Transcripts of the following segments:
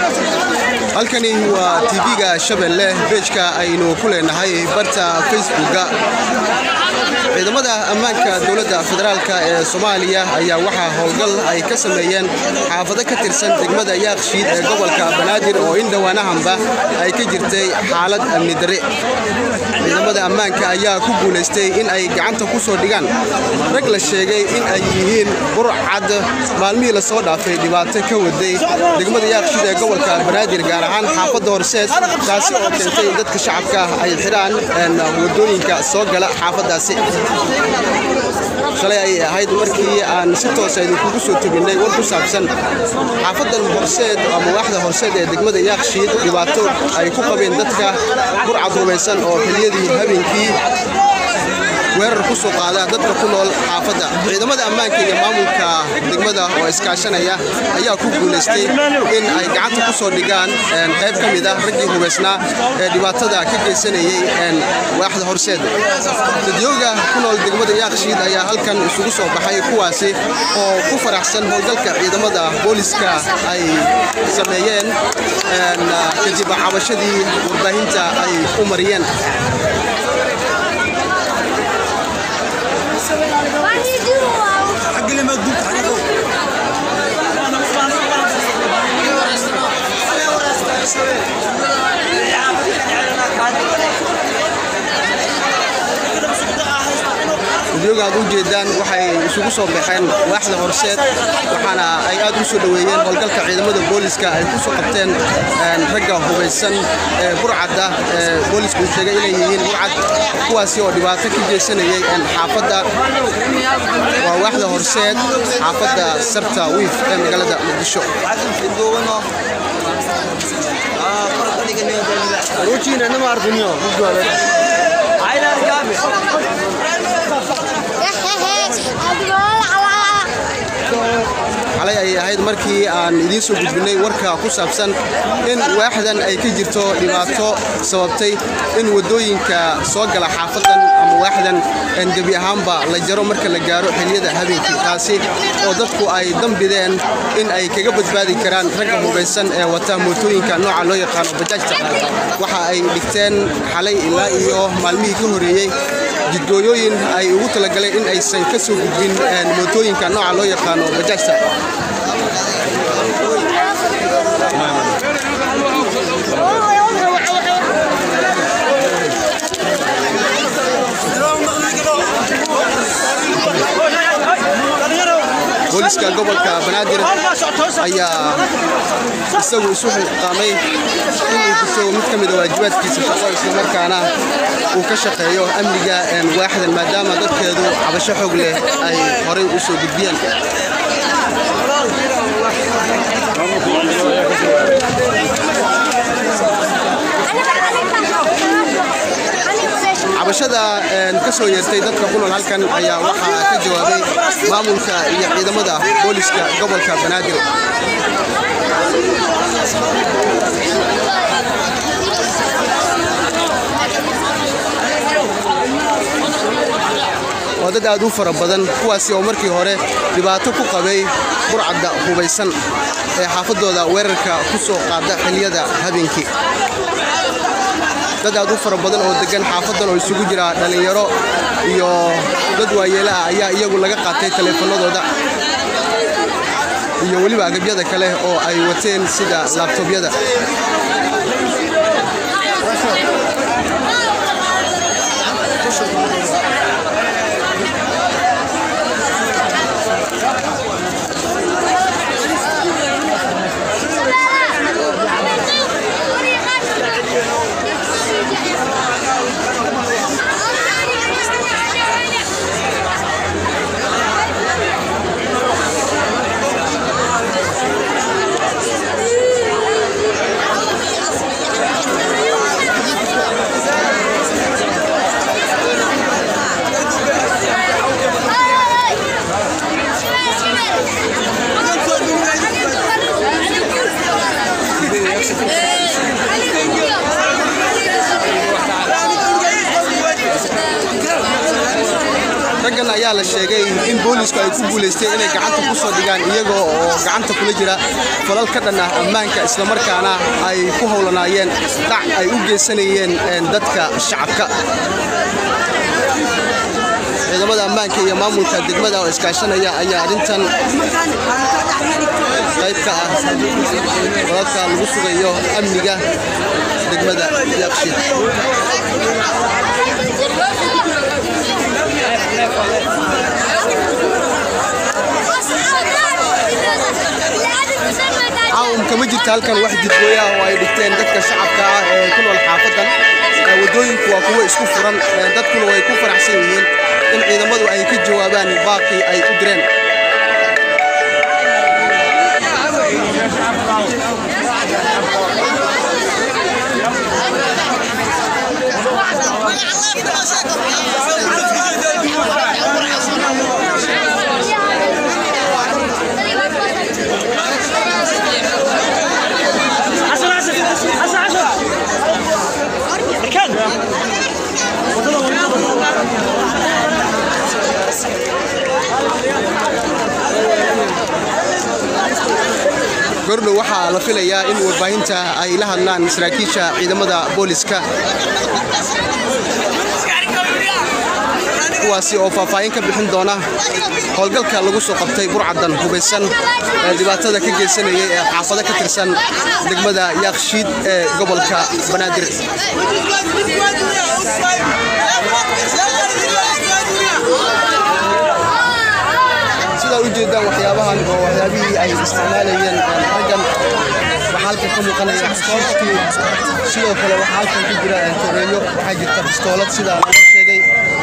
halkani waa tv-ga shabeelle beejka aynu ku leenahay barta facebooka ciidamada ammaanka dowladda federaalk ee soomaaliya ayaa waxaa howlgal ay ka sameeyeen xaafado ka tirsan degmada yaakshiid ee gobolka banaadir oo in dhowaanahanba ay ka jirtay xaalad amni darre ciidamada ammaanka ayaa ku guulaystay in ay gacanta ku soo dhigaan rag la sheegay in ay yihiin burcad maalmihii lasoo dhaafay dhibaato ka waday degmada yaakshiid ee gobolka banaadir gaar ahaan xaafadda horseed taasi oo keentay in dadka shacabka ay xidhaan wadooyinka soo gala xaafaddaasi shalay ayay ahayd markii aan si toosa idinkugu soo teginnay war ku saabsan xaafadan horseed ama waaxda horseed ee degmada yaakshiid dhibaato ay ku qabeen dadka burcad rumaysan oo xiliyadii habeenkii weerar ku soo qaada dadka ku nool xaafadda ciidamada ammaanka iyo maamulka degmada oo iskaashanaya ayaa ku guulaystay in ay gacanta ku soo dhigaan qayb ka mid ah raggii hubaysnaa ee dhibaatada ka geysanayay waaxda horseed dadyooga ku nool degmada yaakshiid ayaa halkan isugu soo baxay kuwaasi oo ku faraxsan howlgalka ciidamada booliska ay sameeyeen kadib cabashadii warbaahinta ay u mariyeen dadyoga aad u jeedaan waxay isugu soo baxeen waaxda horseed waxaana ay aad u soo dhoweeyeen howlgalka ciidamada booliska ay ku soo qabteen ragga hubaysan ee burcadda ee boolisku uu sheegay inay yihiin burcad kuwaasi oo dhibaato ka geysanayay xaafadda waa waaxda horseed xaafadda sarta wiif ee magaalada muqdisho xalay ayay ahayd markii aan idiin soo gudbinnay warka ku saabsan in waaxdan ay ka jirto dhibaato sababtay in waddooyinka soo gala xaafadan ama waaxdan gebi ahaanba la jaro marka la gaaro xiliyada habeenkii taasi oo dadku ay dambideen in ay kaga badbaadi karaan ragga hubaysan ee wata mootooyinka nooca loo yaqaano bajaajta waxa ay dhigteen xalay ilaa iyo maalmihii ka horreeyey jidgooyooyin ay ugu talagaleen in aysan ka soo gudbin mootooyinka nooca loo yaqaano bajaajta booliska gobolka banaadir ayaa isagu isu xilqaamay inuu guso mid ka mida waajibaadkiisa shaqo islamarkaana uu ka shaqeeyo amniga waaxdan maadaama dadkeedu cabasho xoog leh ay horay u soo gudbiyeen cabashada ka soo yeertay dadka ku nool halkan ayaa waxaa ka jawaabay maamulka iyo ciidamada booliska gobolka banaadir waa dad aad u fara badan kuwaasi oo markii hore dhibaato ku qabay burcadda hubaysan ee xaafaddooda weerarka ku soo qaada xiliyada habeenkii dad aad u fara badan oo degan xaafadan oo isugu jira dhallinyaro iyo dad waayeela ah ayaa iyagu laga qaatay taleefanadooda iyo weliba agabyada kale oo ay wateen sida laabtobyada ayaa la sheegay in boolisku ay ku guulaysteen inay gacanta ku soo dhigaan iyagoo oo gacanta kula jira falal ka dhan ah ammaanka islamarkaana ay ku howlanaayeen dhac ay u geysanayeen dadka shacabka ciidamada ammaanka iyo maamulka degmada oo iskaashanaya ayaa arrintan qayb ka ah wadadka lagu sugayo amniga degmada yaaqshiid caawum kama jirta halkan wax jidgooya oo ay dhigteen dadka shacabka ah ee ku nool xaafadan wadooyinku waa kuwo isku furan dadkuna way ku faraxsan yihiin in ciidamadu ay ka jawaabaan baaqii ay u direen gordhow waxaa la filayaa in warbaahinta ay la hadlaan saraakiisha ciidamada booliska kuwaasi oo faahfaahin ka bixin doona howlgalka lagu soo qabtay burcadan hubaysan ee dhibaatada ka geysanayay ee xaafado ka tirsan degmada yaaqshiid ee gobolka banaadir sidaa u jeedaan waxyaabahan oo waxyaabihii ay isticmaalayeen raggan waxaa halkan ka muuqanaya xashiishkii sidoo kale waxaa halkan ku jira toreeyo waxaa jirta bistoolad sidaa loo sheegay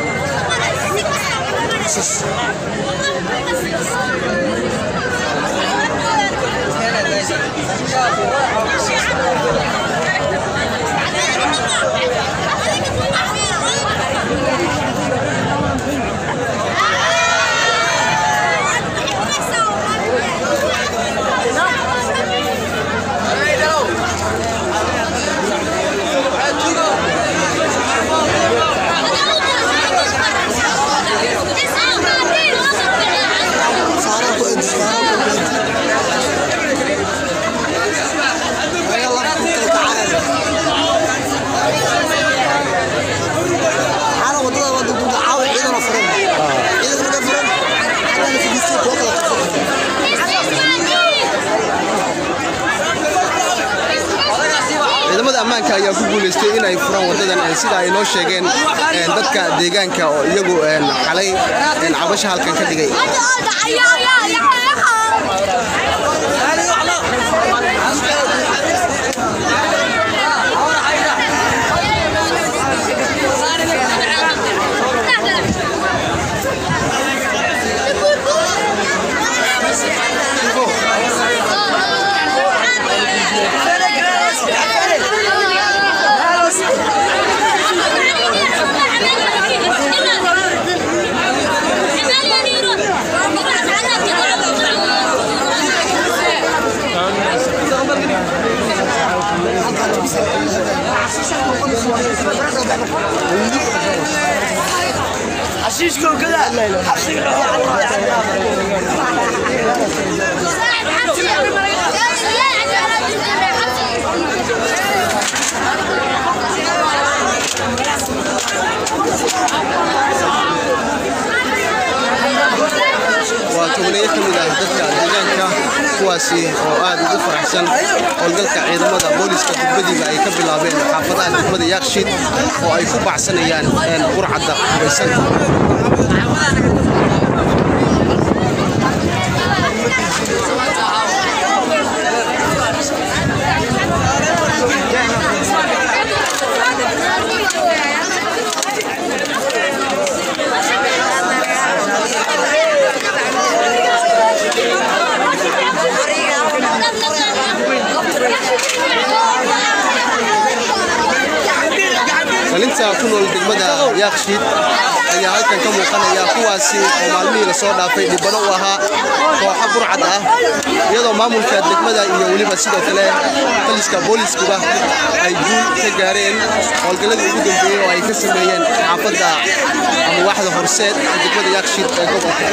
ciidamada ammaanka ayaa ku guulaystay in ay furaan wadadan sida ay noo sheegeen dadka deegaanka oo iyagu xalay cabasha halkan ka dhigay حشيشكم كذا waa togneyo ka mid ah dadka deegaanka kuwaasi oo aad ugu faraxsan howlgalka ciidamada booliska degmadiiba ay ka bilaabeen xaafadaha degmada yaakshiid oo ay ku bacsanayaan burcadda hubaysan dhalinta ku nool degmada yaakshiid ayaa halkan ka muuqanaya kuwaasi oo maalmihii lasoo dhaafay dhibano u ahaa kooxo burcad ah iyadoo maamulka degmada iyo weliba sidoo kale taliska booliskuba ay guul ka gaareen howlgalladii ugu dambeeyey oo ay ka sameeyeen xaafadda ama waaxda horseed ee degmada yaakshiid ee gobolka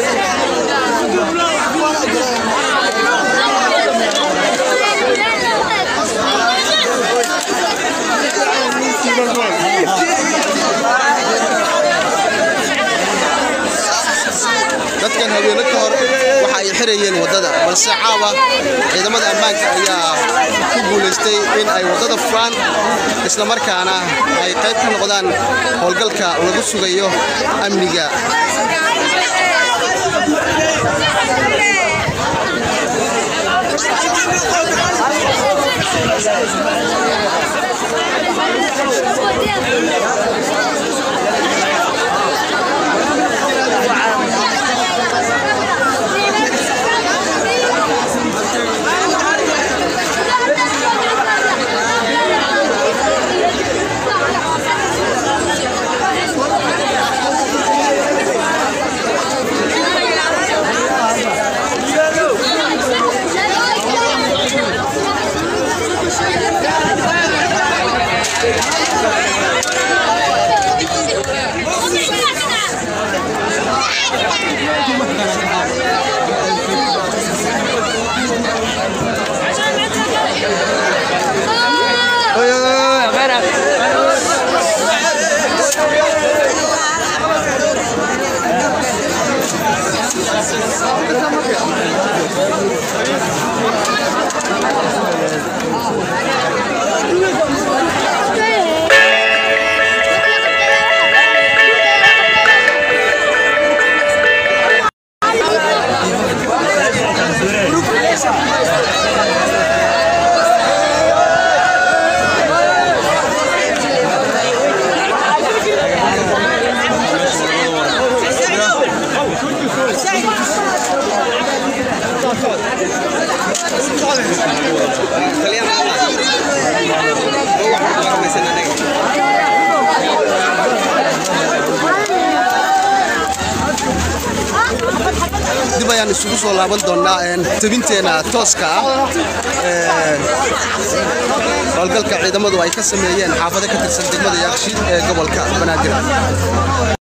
dadkan habeeno ka hor waxa ay xirayeen waddada balse caawa ciidamada ammaanka ayaa ku guulaystay in ay waddada furaan islamarkaana ay qayb ka noqdaan howlgalka lagu sugayo amniga dib ayaan isugu soo laaban doonnaa tabinteena tooska ah howlgalka ciidamadu ay ka sameeyeen xaafado ka tirsan degmada yaakshiid ee gobolka banaadir